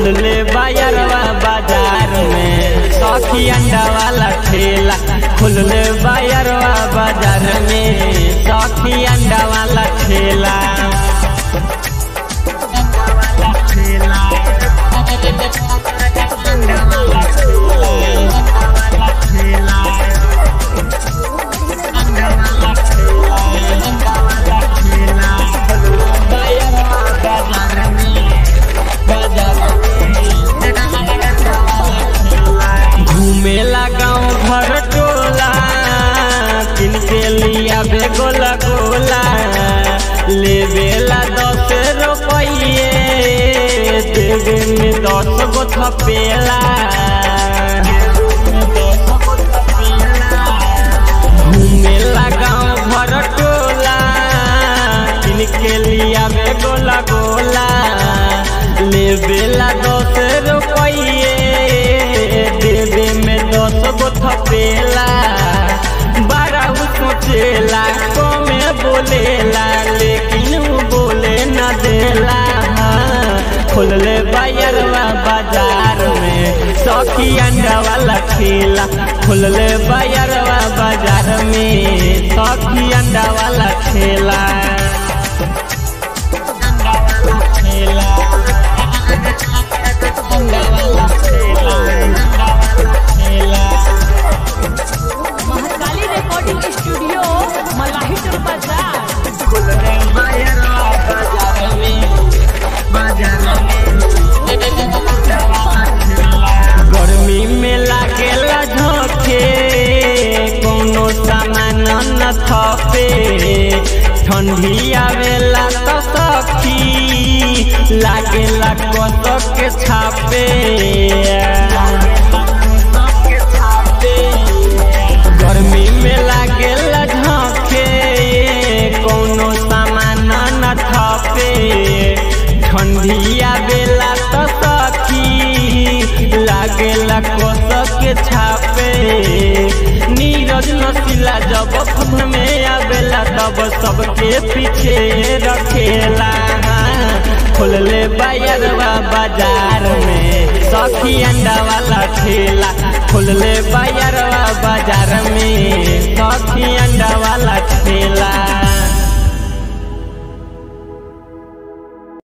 खुलले बायरवा बाजार में सखी अंडा वाला ठेला खुलले बायरवा बाजार में सखी अंडा वाला ठेला घूमेला गाँव घर टोला किनके लिया बेगोला गोला लेवेला दस रुपये देवे में दस गो थपेला घूमेला गाँव घर टोला किनके लिया बेगोला गोला लेवेला दस रुपये देवे में दस गो थपेला बारह सोचेला कमे बोलेला लेकिन उ बोले न देला खोलले बायरवा बाजार में सखी अंडा वाला ठेला खोलले बायरवा बाजार में सखी अंडा वाला ठेला महाकाली रिकॉर्डिंग स्टूडियो मलाही टोल बाजार गर्मी में लागेला झोंके कोनो सामान न थपे ठंडी आवेला तो सखी लागेला कसक के छापे गर्मी में लागेला झोंके कोनो सामान न थपे ठंडी आवेला तो सखी लागेला कसक के छापे नीरज नसीला जब फन में आवेला तब सबके पीछे रखेला खोलले बायरवा बाजार में सखी अंडा वाला ठेला खोलले बायरवा बाजार में